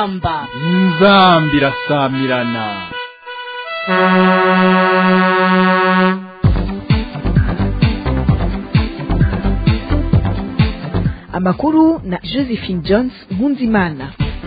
inzamba inzamba irasamirana amakuru na josephine jones nkunzimana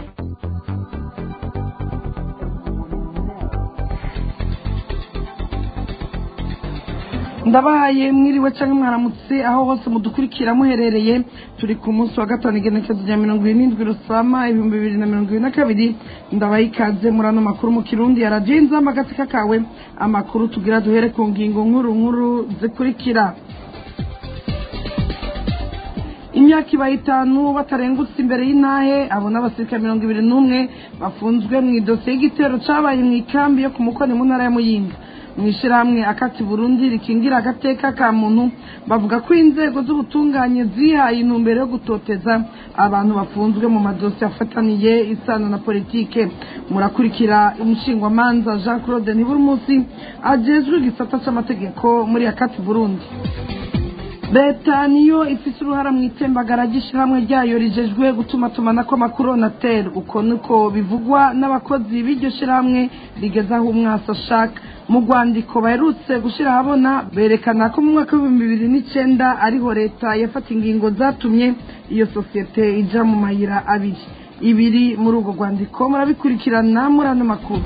ndabahaye mwiriwe cyangwa mwaramutse aho hose mudukurikira muherereye turi ku munsi wa gatanu igenekezo rya mirongo irindwi rusama ibihumbi bibiri na mirongo ibiri na kabiri ndabaha ikaze muri ano makuru mu kirundi ya radiyo inzamba agateka kawe amakuru tugira duhere ku ngingo nkuru nkuru zikurikira imyaka ibaye itanu batarengutse imbere y'intahe abo n'abasirikare mirongo ibiri n'umwe bafunzwe mu idosiye y'igitero cyabaye mu ikambi yo ku mukoni mu ntara ya muyinga mu ishyirahamwe akati burundi rikingira agateka ka muntu bavuga ko inzego z'ubutunganye zihaye intumbero yo gutoteza abantu bafunzwe mu madosiye afataniye isano na politike murakurikira umushingwamanza jean claude ntiburumusi agejwe igisata cy'amategeko muri akati burundi leta niyo ifite uruhara mu itembagara ry'ishyirahamwe ryayo rijejwe gutuma tumanako amakuru onateri uko niko bivugwa n'abakozi b'iryo shyirahamwe rigeze aho umwasi ashaka mu rwandiko baherutse gushyira ahabona berekana ko mu mwaka w'ibihumbi bibiri n'icyenda ariho leta yafata ingingo zatumye iyo sosiyete ijya mu mayira abiri ibiri muri urwo rwandiko murabikurikirana muri ano makuru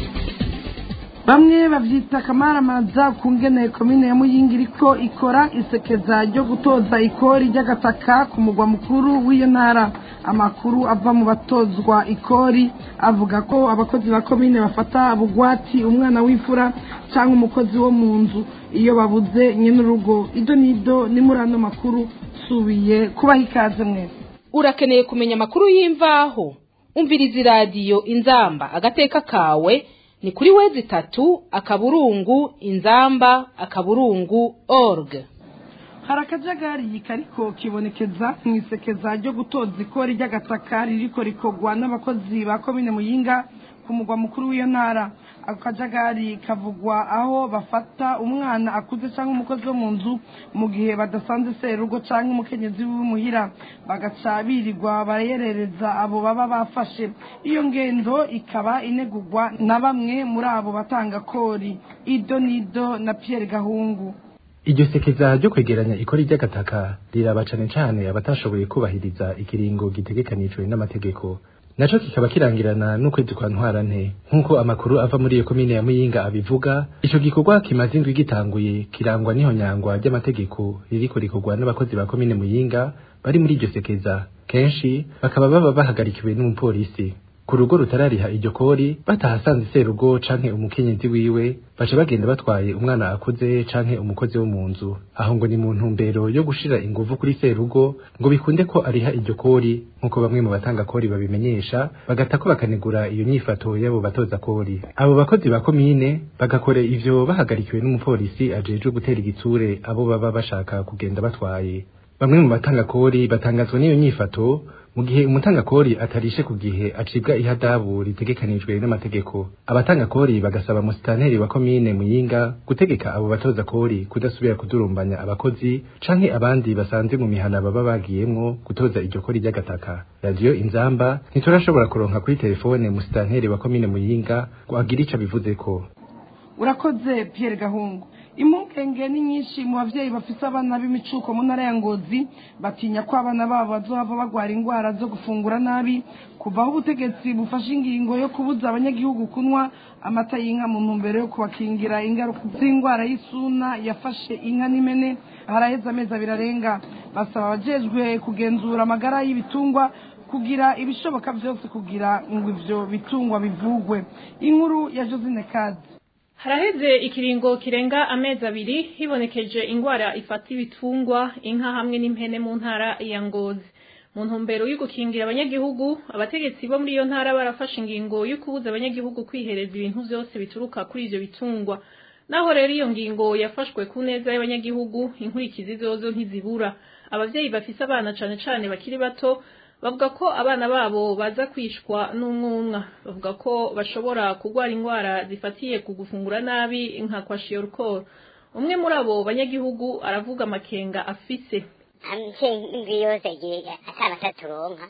bamwe babyita akamaramaza ku ngene komine ya muyinga iriko ikora isekeza ryo gutoza ikori ry'agataka ku mugwa mukuru w'iyo ntara amakuru ava mu batozwa ikori avuga ko abakozi ba komine bafata bugwati umwana w'imfura cyangwa umukozi wo mu nzu iyo babuze nyine urugo ido n'ido ni muri ano makuru subiye kubaha ikaze mwese urakeneye kumenya amakuru y'imvaho umviriza iradiyo inzamba agateka kawe ni kuri wezi itatu akaburungu inzamba akaburungu org hari akajagari kariko kibonekeza mu isekeza ryo gutoza ikori ry'agataka ririko rikorwa n'abakozi ba komine muyinga ku mugwa mukuru w'iyo ntara ako kajagari kavugwa aho bafata umwana akuze cyangwa umukozi wo mu nzu mu gihe badasanze serugo cyangwa umukenyezi w'umuhira bagaca birirwa barayerereza abo baba bafashe iyo ngendo ikaba inegurwa na bamwe muri abo batanga kori ido nido na Pierre gahungu iryo sekeza ryo kwegeranya ikori ry'agataka riraba cane cane abatashoboye kubahiriza ikiringo gitegekanijwe n'amategeko naco kikaba kirangirana n'ukwezi kwa ntwarante nk'uko amakuru ava muri iyo komine ya muyinga abivuga ico gikorwa kimaze indwi gitanguye kirangwa n'ihonyangwa ry'amategeko ririko rikorwa n'abakozi ba komine muyinga bari muri iryo sekeza kenshi bakaba baba bahagarikiwe n'umupolisi ku rugo rutarariha iryo kori batahasanze serugo canke umukenyezi wiwe baca bagenda batwaye umwana akuze canke umukozi wo mu nzu aho ngo ni mu ntumbero yo gushira inguvu kuri serugo ngo bikunde ko ariha iryo kori nk'uko bamwe mu batanga kori babimenyesha bagatako bakanegura iyo nyifato y'abo batoza kori abo bakozi ba komine bagakora ivyo bahagarikiwe n'umupolisi ajejwe gutera igitsure abo baba bashaka kugenda batwaye bamwe mu batanga kori batangazwa n'iyo nyifato mu gihe umutanga kori atarishe ku gihe acibwa ihadabu ritegekanijwe n'amategeko abatanga kori bagasaba musitanteri wa komine muyinga gutegeka abo batoza kori kudasubira kudurumbanya abakozi canke abandi basanze mu mihana baba bagiyemwo gutoza iryo kori ry'agataka radiyo inzamba ntiturashobora kuronka kuri telefone musitanteri wa komine muyinga ngo agire ico abivuzeko urakoze Pierre gahungu impungenge ni nyinshi mu babyeyi bafite abana b'imicuko mu ntara ya ngozi batinya ko abana babo bazohava bagwara indwara zo gufungura nabi kuva aho ubutegetsi bufashe ingingo yo kubuza abanyagihugu kunywa amata y'inka mu ntumbero yo kubakingira ingaruka z'indwara y'isuna yafashe inka n'imene haraheze amezi abiri arenga basaba abajejwe kugenzura amagara y'ibitungwa kugira ibishoboka byose kugira ngo ivyo bitungwa bivugwe inkuru ya josine kazi haraheze ikiringo kirenga amezi abiri hibonekeje ingwara ifata ibitungwa inka hamwe n'impene mu ntara ya ngozi mu ntumbero yo gukingira abanyagihugu abategetsi bo muri iyo ntara barafashe ingingo yo kubuza abanyagihugu kwihereza ibintu byose bituruka kuri ivyo bitungwa naho rero iyo ngingo yafashwe ku neza y'abanyagihugu inkurikizi zozo ntizibura abavyeyi bafise abana cane cane bakiri bato bavuga ko abana babo baza kwishwa n'umwumwa bavuga ko bashobora kurwara indwara zifatiye ku gufungura nabi nka kwashiorkor umwe muri abo banyagihugu aravuga amakenga afise amuvyeyi indwi yose agiye ataba ataturonka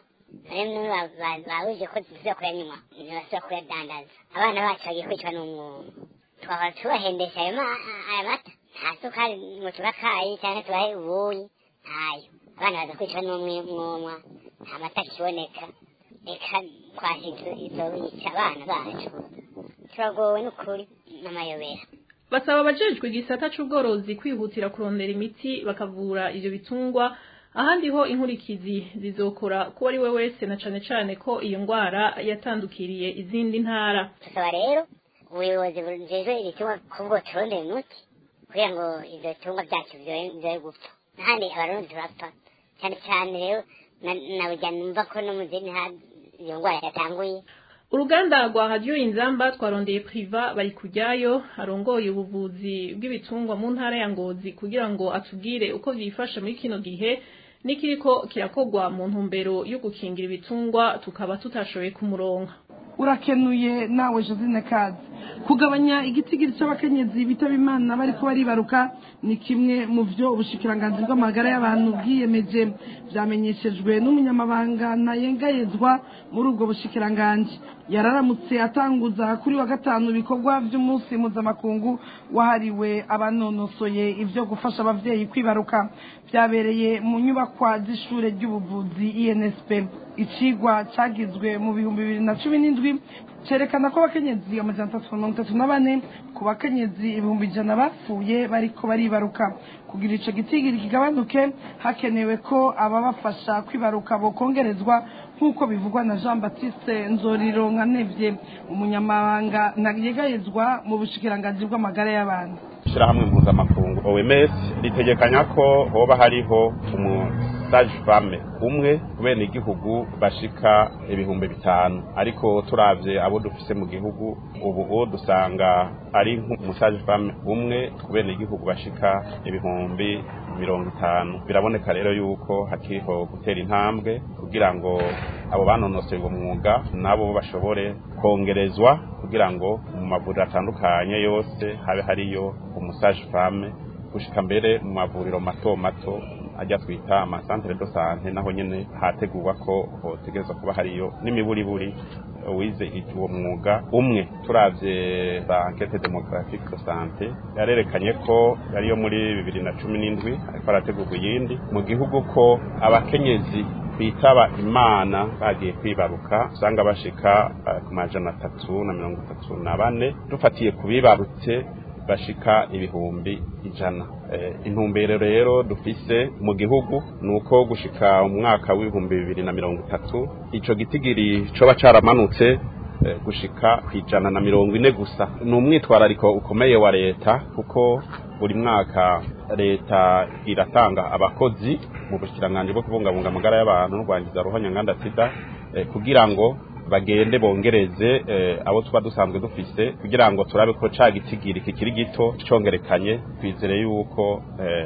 rero babuje ko tuza kuyanywa ntibasubira kuyadandaza abana bacu bagiye kwicwa n'umwuma twahora tubahendesha ayo mata nta sukari mu tubakayi cyangwa tubahe ubuyi ntayo abana baza kwicwa n'umwuma nta mata kiboneka reka twashize izo bica abana bacu turagowe n'ukuri n'amayobera basaba abajejwe igisata c'ubworozi kwihutira kurondera imiti bakavura ivyo bitungwa ahandi ho inkurikizi zizokora kuba ari we wese na cane cane ko iyo ngwara yatandukiriye izindi ntara tusaba rero ubuyobozi bujejwe ibitungwa kubwo turondera umuti kugira ngo ivyo bitungwa vyacu vyoye gupfa n'ahandi abarundi turapfa cyane cyane rero naburya numva ko no mu zindi ntara iyo ngwara yatanguye uruganda rwa radiyo inzamba twarondeye priva bari kujyayo arongoye ubuvuzi bw'ibitungwa mu ntara ya ngozi kugira ngo atubwire uko byifashe muri kino gihe n'ikiriko kirakogwa mu ntumbero yo gukingira ibitungwa tukaba tutashoboye kumuronka urakenuye nawe josine kazi kugabanya igitigiri cy'abakenyezi bitaba imana bariko baribaruka ni kimwe mu byo ubushikiranganzi bw'amagara y'abantu bwiyemeje byamenyeshejwe n'umunyamabanga ntayengayezwa muri ubwo bushikiranganji yararamutse atanguza kuri wa gatanu ibikorwa by'umunsi mpuzamakungu wahariwe abanonosoye ibyo gufasha ababyeyi kwibaruka byabereye mu nyubakwa z'ishure ry'ubuvuzi insp icigwa cyagizwe mu bihumbi bibiri na cumi n'indwi cyerekana ko abakenyezi amajana atatu mirongo itatu na bane ku bakenyezi ibihumbi ijana bapfuye bariko baribaruka kugira ico gitigiri kigabanuke hakenewe ko ababafasha kwibaruka bokongerezwa nk'uko bivugwa na jean baptiste nzoriro nkanevye umunyamabanga ntayegayezwa mu bushikiranganji bw'amagara y'abantu ishyirahamwe mpuzamakungu oms ritegekanya ko hoba hariho umusaje fame umwe bene igihugu bashika ibihumbi bitanu ariko turavye abo dufise mu gihugu ubu dusanga ari nk'umusaje fame umwe ku bene igihugu bashika ibihumbi mirongo itanu biraboneka rero yuko hakiriho gutera intambwe kugira ngo abo banonosoye uwo mwuga nabo bashobore kongerezwa kugira ngo mu mavuriro atandukanye yose habe hariyo umusaje fame gushika mbere mu mavuriro mato mato ajya twita amasantere do sante naho nyene hategurwa ko hotegerezwa kuba hariyo n'imiburiburi wize uwo mwuga umwe turavye ba enquete demographique de sante yarerekanye ko yariyo muri bibiri na cumi n'indwi ariko harategurwa iyindi mu gihugu ko abakenyezi bitaba imana bagiye kwibaruka usanga bashika uh, ku majana atatu na mirongo itatu na bane dufatiye ku bibarutse bashika ibihumbi ijana e, intumbero rero dufise mu gihugu nuko gushika umwaka w'ibihumbi bibiri na mirongo itatu ico gitigiri coba caramanutse e, gushika kwijana na mirongo ine gusa ni umwitwarariko ukomeye wa leta kuko buri mwaka leta iratanga abakozi mu bushikiranganje bwo kubungabunga amagara y'abantu no kwangiza ruhonyanganda sida e, kugira ngo bagende bongereze abo tuba dusanzwe dufise kugira ngo turabe ko ca gitigiri kikiri gito congerekanye twizere yuko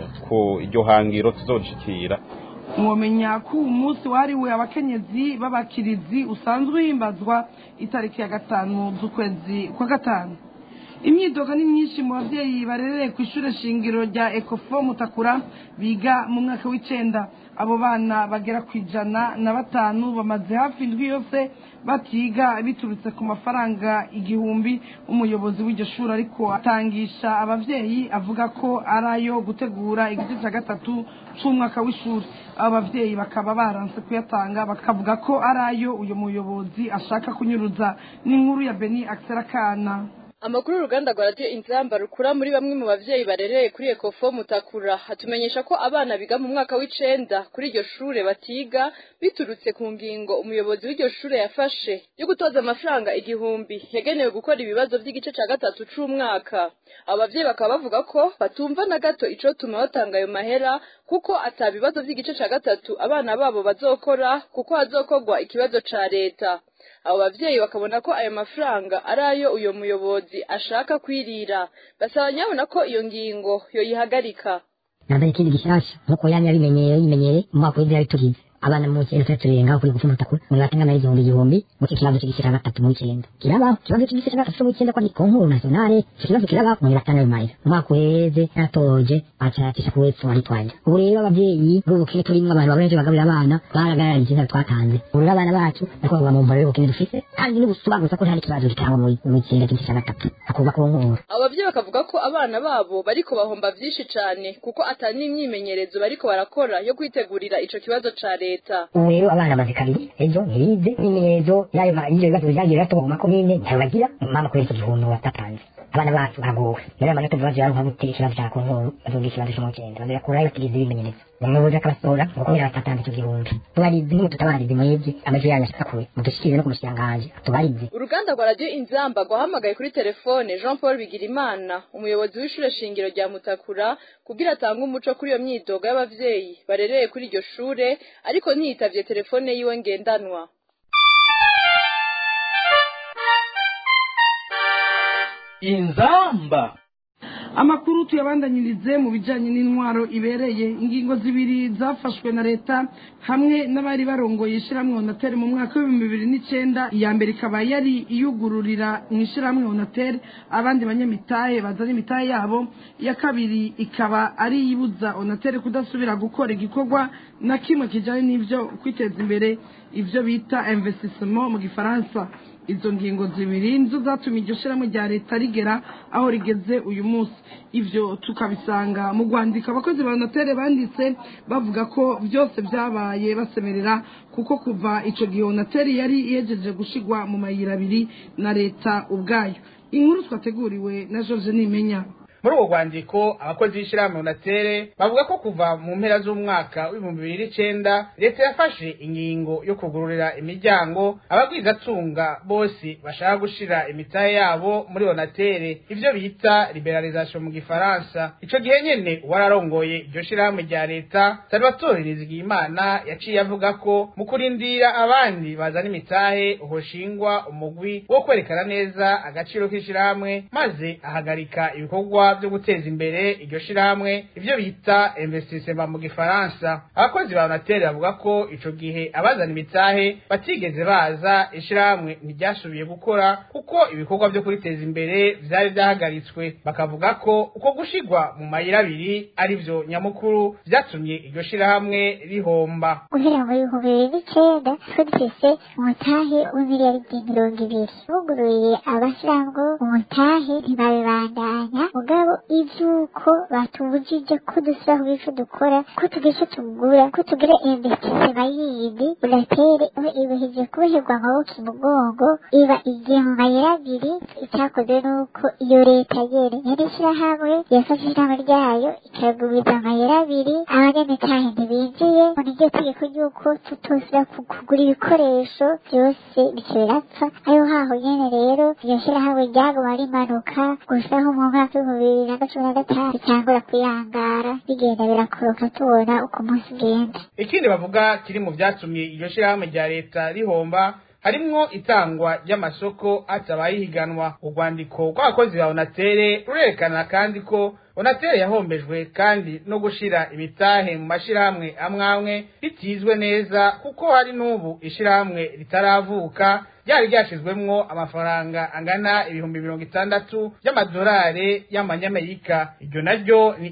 ku iryo hangiro tuzoshikira mwomenya ko uyu munsi wahariwe abakenyezi b'abakirizi usanzwe uhimbazwa itariki ya gatanu z'ukwezi kwa gatanu imyidogo ni myinshi mu babyeyi barereye ku ishuri shingiro rya ekofo mutakura biga mu mwaka w'icenda abo bana bagera ku ijana na batanu bamaze hafi indwi yose batiga biturutse ku mafaranga igihumbi umuyobozi w'iryo shuri ariko atangisha abavyeyi avuga ko ari ayo gutegura igice cya gatatu c'umwaka w'ishuri abo bavyeyi bakaba baranse kuyatanga bakavuga ko ari ayo uyu muyobozi ashaka kunyuruza n'inkuru ya beni akana amakuru y'uruganda rwa radiyo inzamba rukura muri bamwe mu bavyeyi barereye kuri ekofo mutakura hatumenyesha ko abana biga mu mwaka w'icenda kuri iryo shure batiga biturutse ku ngingo umuyobozi w'iryo shure yafashe yo gutoza amafaranga igihumbi yagenewe gukora ibibazo vy'igice ca gatatu c'umwaka abo bavyeyi bakaba bavuga ko batumva na gato icotuma batanga ayo mahera kuko ata bibazo vy'igice ca gatatu abana babo bazokora kuko hazokorwa ikibazo ca leta abo bavyeyi bakabona ko ayo mafaranga ari ayo uyo muyobozi ashaka kwirira basaba nyabona ko iyo ngingo yoyihagarika ntambaye ikindi gishasha nkuko yamye abimenyeye yimenyeye mu mwaka w'ibyo yabitugize abana mu kintu twe turenga kuri gufuma takura muri batenga na igihumbi igihumbi mu kibazo cy'igishira gatatu mu icyenda kirabaho ikibazo cy'igishira gatatu mu icyenda ko ni konkuru nationale icyo kibazo kirabaho muri batanga ayo mahera umwaka uheze yatoje acatisha ku wepfo wari twajya ubu rero ababyeyi b'ubukene turimo abantu benshi bagaburira abana baragaragaje icyenda twatanze ubu rero abana bacu nako baba mu mbaro y'ubukene dufite kandi n'ubusobanuza ko nta n'ikibazo gitangwa mu icyenda cy'igishira gatatu akuba konkuru ababyeyi bakavuga ko abana babo bariko bahomba vyinshi cane kuko atari n'imyimenyerezo bariko barakora yo kwitegurira ico kibazo ca leta ubu rero abana bazi kabiri ejo ntibize n'imyezo y'ayo y'ivyo bibazo byagiye birato mu makomine ntayo bagira mama kubera icyo gihundu watatanze abana bacu baragowe rero amanota bibazo yaronka gute ikibazo cya konkuru bazoga ikibazo cyo mu cyenda bazakurayo batigize ibimenyetso umuyobozi akabasohora ngo kubera batatanze icyo gihundu tubarizi nk'ubu tutabarizi mwebwe amajwi yanyu ashaka kure mudushikirize no ku mushikiranganji tubarize uruganda rwa radiyo inzamba rwahamagaye kuri telefone jean paul bigirimana umuyobozi w'ishure shingiro rya mutakura kugira atange umuco kuri iyo myidogo y'abavyeyi barereye kuri iryo shure ariko ntiyitavye telefone yiwe ngendanwa inzamba amakuru tuyabandanyirize mu bijyanye n'intwaro ibereye ingingo zibiri zafashwe na leta hamwe n'abari barongoye ishyirahamwe onateri mu mwaka w'ibihumbi bibiri n'icyenda iya mbere ikaba yari iyugururira mu ishyirahamwe onateri abandi banyamitahe bazana imitahe yabo iya kabiri ikaba ari iyibuza onateri kudasubira gukora igikorwa na kimwe kijyanye n'ibyo kwiteza imbere ibyo bita investisement mu gifaransa izo ngingo zibiri nizo zatumye iryo shyirahamwe rya leta rigera aho rigeze uyu munsi ibyo tukabisanga mu rwandiko abakozi ba notere banditse bavuga ko byose byabaye basemerera kuko kuva icyo gihe onateri yari yegereje gushigwa mu mayira abiri na leta ubwayo inkuru twateguriwe na george nimenya muri uwo rwandiko abakozi b'ishyirahamwe unatere bavuga ko kuva mu mpera z'umwaka w'ibihumbi bibiri n'icenda leta yafashe ingingo yo kugururira imiryango ababwizatunga bose bashaka gushira imitahe yabo muri onatere ivyo bita liberalisation mu gifaransa ico gihe nyene uwararongoye iryo shirahamwe rya leta salvatore nizigiyimana yaciye avuga ko mu kurindira abandi bazana imitahe hoshingwa umugwi wo kwerekana neza agaciro k'ishirahamwe maze ahagarika ibikorwa byo guteza imbere iryo shirahamwe ivyo bita investissement mu gifaransa abakozi ba Onatel bavuga ko ico gihe abazana imitahe batigeze baza ishirahamwe ntiryasubiye gukora kuko ibikorwa byo kuriteza imbere vyari vyahagaritswe bakavuga ko uko gushigwa mu mayira abiri ari vyo nyamukuru vyatumye iryo shirahamwe rihomba guhera mu bihumbi bibiri n'icenda twari dufise umutahe w'imiliyaridi mirongo ibiri buguruye abashiramwo umutahe ntibabibandanya mugabo ivyuko batubujije ko dusubira kugira ico dukora ko tugira ico tugura ko tugira investisema yindi uratere ibihije kuboherwa amaboko imugongo iba igiye mu mayira abiri icyakoze nuko iyo leta yene yari ishirahamwe yafashe ishirahamwe ryayo ikaguriza amayira abiri abanyamitahe ntibinjiye ngo niryo tegeko ry'uko tutosubira kugura ibikoresho byose bico birapfa ayo haho nyene rero iryo shirahamwe ryaguma rimanuka gusa nko mu mwaka w'ibihumbi bibiri na cumi na gatanu cyangwa kuyangara bigenda birakoroka tubona uko umunsi ugenda ikindi bavuga kiri mu vyatumye iryo shirahamwe rya leta rihomba harimwo itangwa ry'amasoko hatabaye ihiganwa urwandiko rw'abakozi ba onatere rurerekana kandi ko onatere yahombejwe kandi no gushira imitahe mu mashirahamwe amwe amwe bitizwe neza kuko hari n'ubu ishirahamwe ritaravuka ryari ryashizwemwo amafaranga angana ibihumbi mirongo itandatu y'amadolari y'amanyamerika iryo naryo ni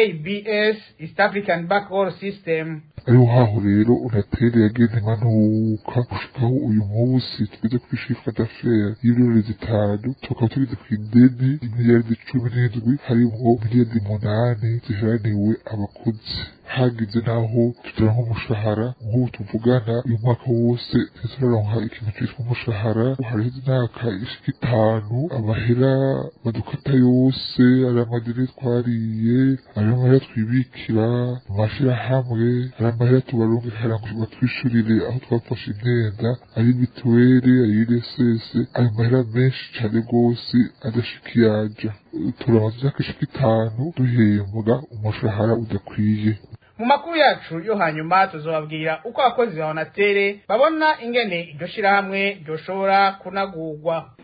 eabs east african backroll system ariho haho rero unatere yageze imanuka gushikaho uyu munsi tugeze kuri shifra d'affaires y'ibirori zitanu tukaba tugeze ku ideni imiliyaridi cumi n'indwi harimwo miliyaridi munani ziharaniwe abakozi hagize naho tugira nk'umushahara nk'ubu tuvugana uyu mwaka wose turaronka ikintu citwa umushahara hariho imyaka ishika itanu amahera badukata yose ari amadeni twariye ari amahera twibikira mu mashirahamwe ari amahera tubaronke kugira ngo batwishurire aho twafashe imyenda ari mituweli ari INSS ayo mahera menshi cane rwose adashika iyaja turamaze imyaka ishika itanu duhembwa umushahara udakwiye mu makuru yacu yo hanyuma tuzobabwira uko abakozi ba onatere babona ingene iryo shirahamwe ryoshobora kunagurwa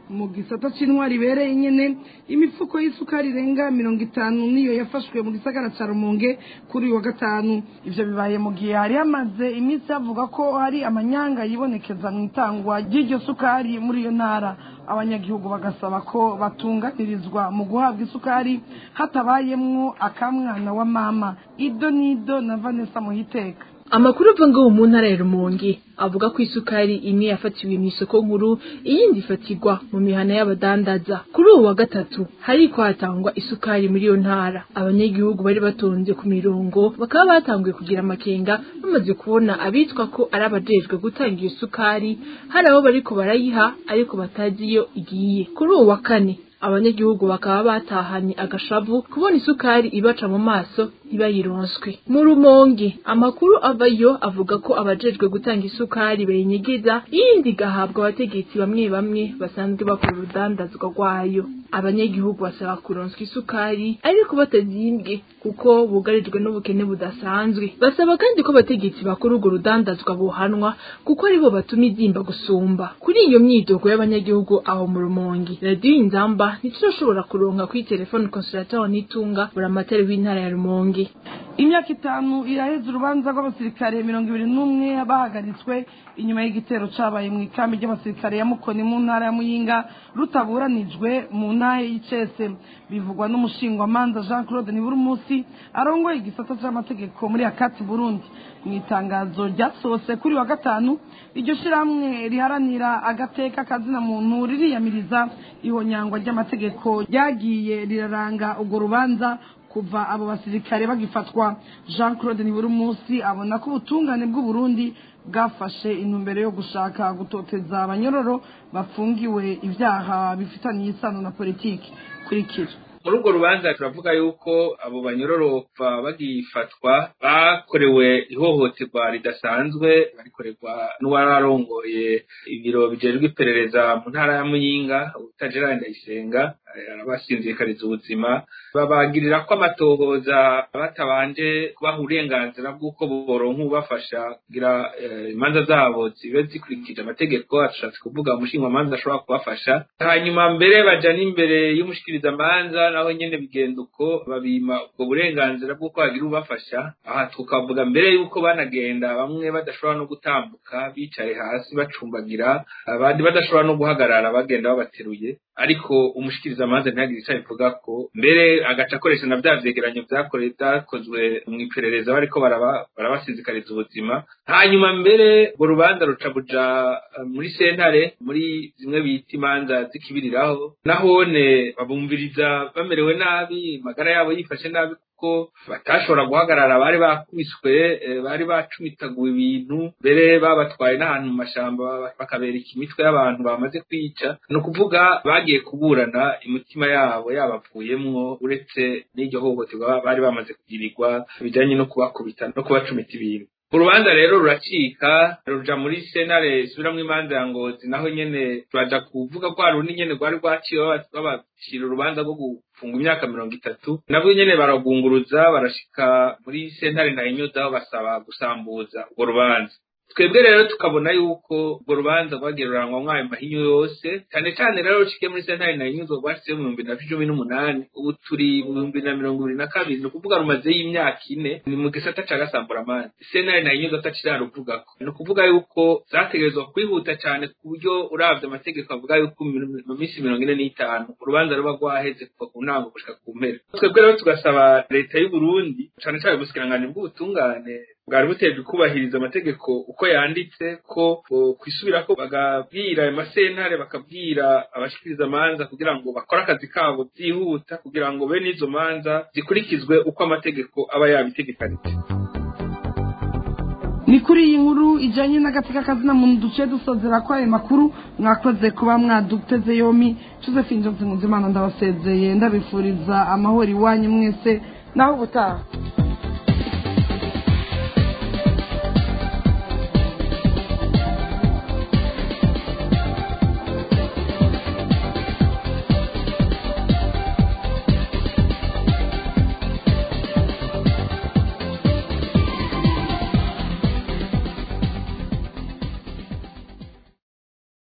mu gisata c'intwari ibereye nyene imifuko y'isukari irenga mirongo itanu niyo yafashwe mu gisagara ca rumonge kuri uyu wa gatanu ivyo bibaye mu gihe hari hamaze iminsi havuga ko hari amanyanga yibonekeza mu itangwa ry'iryo sukari muri iyo ntara abanyagihugu bagasaba ko batunganirizwa mu guhabwa isukari hatabayemwo akamwana wa mama ido nido na vanessa muhiteka amakuru ava ngo mu ntara ya rumonge avuga ko isukari imwe yafatiwe mu isoko nkuru iyindi ifatirwa mu mihana y'abadandaza kuri uwo wa gatatu hariko hatangwa isukari muri iyo ntara abanyagihugu bari batonze ku mirongo bakaba batanguye kugira amakenga bamaze kubona abitwa ko ari abajejwe gutanga iyo sukari hari abo bariko barayiha ariko batazi iyo igiye kuri uwo wa kane abanyagihugu bakaba batahanye agashavu kubona isukari ibaca mu maso ntibayironswe mu rumonge amakuru avayo avuga ko abajejwe gutanga isukari bayinyegeza iyindi igahabwa abategetsi bamwe bamwe basanzwe bakora urudandazwa rwayo abanyagihugu basaba kuronswa isukari ariko batazimbwe kuko bugarijwe n'ubukene budasanzwe basaba kandi ko abategetsi bakora urwo rudandazwa bohanwa kuko aribo batuma izimba gusumba kuri iyo myidogo y'abanyagihugu aho mu rumonge radiyo inzamba ntiturashobora kuronka kuri telefone konsulatoro n'itunga buramatari w'intara ya rumonge imyaka itanu iraheze urubanza rw'abasirikare mirongo ibiri n'umwe bahagaritswe inyuma y'igitero cabaye mu ikambi ry'abasirikare ya mukoni mu ntara ya muyinga rutaburanijwe mu ntara y'icese bivugwa n'umushingwamanza jean claude nibura umunsi arongoye igisata c'amategeko muri akati burundi mu itangazo ryasohotse kuri wa gatanu iryo shirahamwe riharanira agateka kazina muntu ririyamiriza ihonyangwa ry'amategeko ryagiye riraranga urwo rubanza kuva abo basirikare bagifatwa jean claude nibura umunsi abona ko ubutungane bw'uburundi bwafashe intumbero yo gushaka gutoteza abanyororo bafungiwe ibyaha bifitaniye isano na politiki kurikira muri urwo rubanza turavuga yuko abo banyororo bagifatwa bakorewe ihohoterwa ridasanzwe barikorerwa n'uwararongoye ibiro bijejwe iperereza mu ntara ya muyinga utagerani ndayisenga arabasinzikariza ubuzima babagirira ko amatohoza batabanje kubaha uburenganzira bw'uko boronka ubafasha kugira imanza zabo zibe zikurikije amategeko ashatse kuvuga umushingamanza ashobora kubafasha hanyuma mbere baja n'imbere y'umushikirizamanza naho nyene bigenda uko babima ubwo burenganzira bw'uko hagira ubafasha aha tukavuga mbere y'uko banagenda bamwe badashobora no gutambuka bicaye hasi bacumbagira abandi badashobora no guhagarara bagenda babateruye ariko umushikirizamanza ntihagire icyo abivuga ko mbere agaca akoresha na bya vyegeranyo vyakozwe mu iperereza bariko barabasizikariza ubuzima hanyuma mbere urwo rubanza ruca buja muri sentare muri zimwe bita imanza zikibiriraho nahone babumviriza bamerewe nabi magara yabo yifashe nabi kuko batashobora guhagarara bari bakubiswe bari bacumitaguwe ibintu mbere babatwaye n'ahantu mu mashamba bakabereka imitwe y'abantu bamaze kwica ni ukuvuga bagiye kuburana imitima yabo yabavuyemwo uretse n'iryo hohoterwa bari bamaze kugirirwa bijanye no kubakubita no kubacumita ibintu urubanza rero ruracika ruja muri senare isubiramwo imanza ya ngozi naho nyene turaja kuvuga ko hari urundi nyene rwari rwaciwe babacira urubanza rwo gufunga imyaka mirongo itatu nabwo nyene baragunguruza barashika muri sentare ntayinyuzaho basaba gusambuza urwo rubanza twebwe rero tukabona yuko urwo rubanza rwagiye rurangwamwo ayo mahinyu yose cyane cyane rero rucikiye muri sentare ntayinyuzwa rwashyizeho mu bihumbi na cumi n'umunani ubu turi mu bihumbi na mirongo ibiri na kabiri ni ukuvuga rumazeyo imyaka ine ni mu gisata ca gasamburamana sentare ntayinyuzwa ataciraruvugako ni ukuvuga yuko zategerezwa kwihuta cyane ku buryo uravye amategeko avuga yuko mu minsi mirongo ine n'itanu urubanza ruba rwaheze kuva ku ntango gushika ku mpera twebwe rero tugasaba leta y'uburundi cane cane ubusikiranganji bw'ubutungane bwari butejwe kubahiriza amategeko uko yanditse ko kwisubira ko bagabwira ayo masentare bakabwira abashikiriza amanza kugira ngo bakore akazi kabo byihuta kugira ngo bene izo manza zikurikizwe uko amategeko aba yabitegekanije ni kuri iyi nkuru ijyanye n'agatsika kazina muntu duce dusozera ko ayo makuru mwakoze kuba mwaduteze yomi josephine johnson nzimana ndabasezeye ndabifuriza amahoro iwanyu mwese naho ubutaha